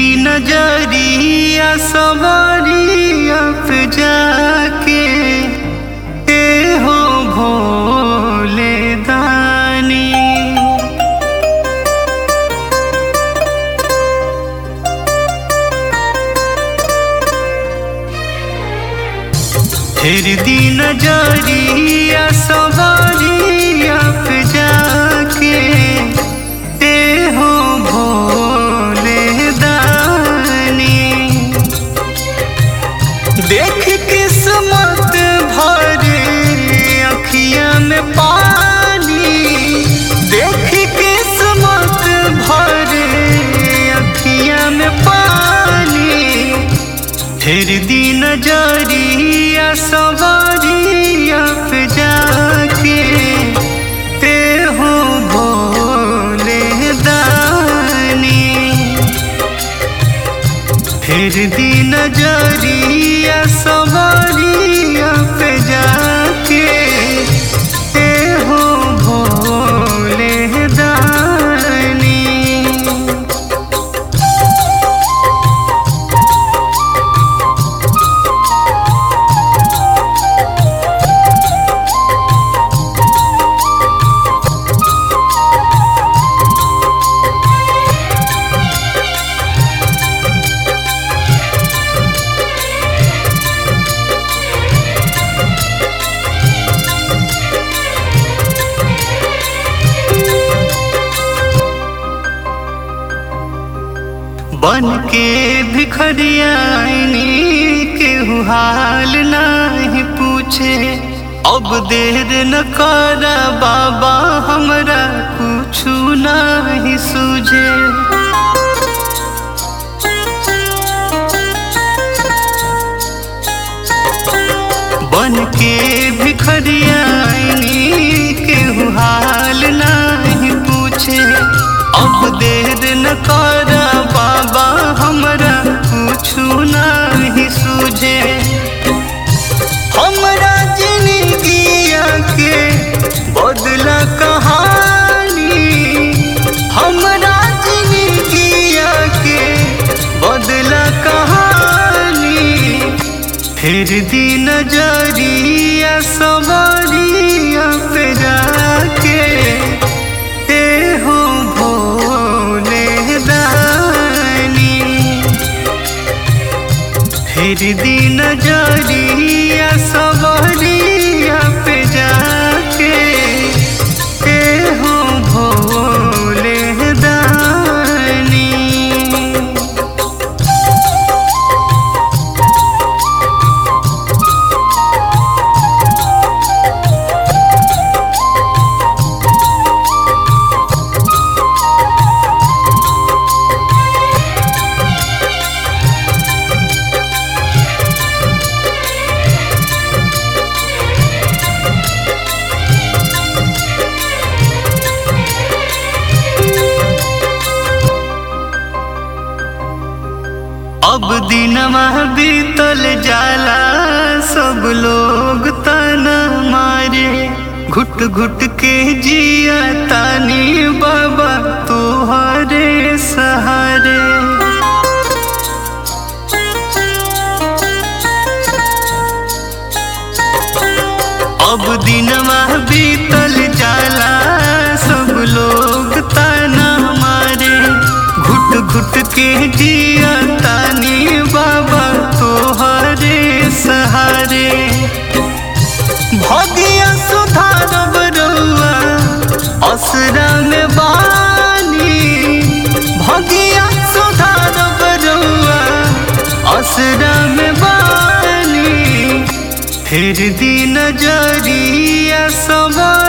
दी नजरिया सवारिया पे जाके ए हो भोले दानी फिर दी नजरिया सवारिया पे जाके ए हो भोले दानी देख किस्मत भरे अखिया में पानी देख किस्मत भरे अखिया में पानी फिर दी नजरिया सवारिया पे जाके ते हो भोले दानी फिर दी नजरिया सवारिया पे जाके ते हो भोले दानी बन के भिखरियानी केहू हाल नहीं पूछे अब देर न कर बाबा हमरा कुछ नहीं सूझे बन के भिखरियानी केहू हाल नहीं पूछे अब देर न कर बाबा हमरा कुछु नहीं सूझे हमरा जिंदगिया के बदला कहानी हमरा जिंदगिया के बदला कहानी फिर दी नजरिया सवारिया पे जाके ते हो भोले दानी फिर दी नजरिया सवारिया पे जाके ते हो भोले दानी अब दिनमा बीतल जाला सब लोग तना मारे घुट घुट के जिया तानी बाबा तोहरे सहारे अब दिनमा बीतल जाला सब लोग तना मारे घुट घुट के जिया तानी बाबा तोहरे सहारे भगिया सुधारब रउआ असरा में बानी भगिया सुधारब रउआ असरा में बानी फिर दी नजरिया सवार